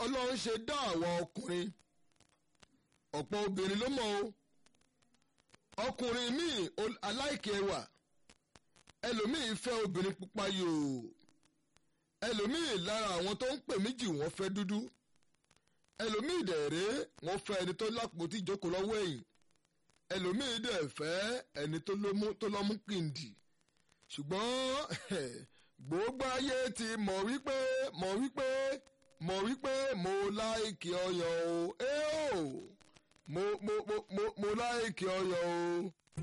ọlọ́run ṣe dá àwọn ọkùnrin ọ̀pọ̀ obìnrin ló mọ̀ o ọkùnrin míì aláìkè ẹwà ẹlòmíì fẹ́ obìnrin pupa yòò ẹlòmíì lára àwọn tó ń pè méjì wọ́n fẹ́ dúdú ẹlòmíì dẹ̀rẹ́ wọ́n fẹ́ ẹni tó lápótí ìjókòó lọ́wọ́ ẹ̀yìn ẹlòmíì dẹ̀ fẹ́ ẹni tó lọ́mú kìndì ṣùgbọ́n gbogbo ayé ti mọ̀ wípé mọ̀ wípé mọ̀ wípé mo láìkì ọyàn o ẹ o mo mo mo mo láìkì ọyàn o.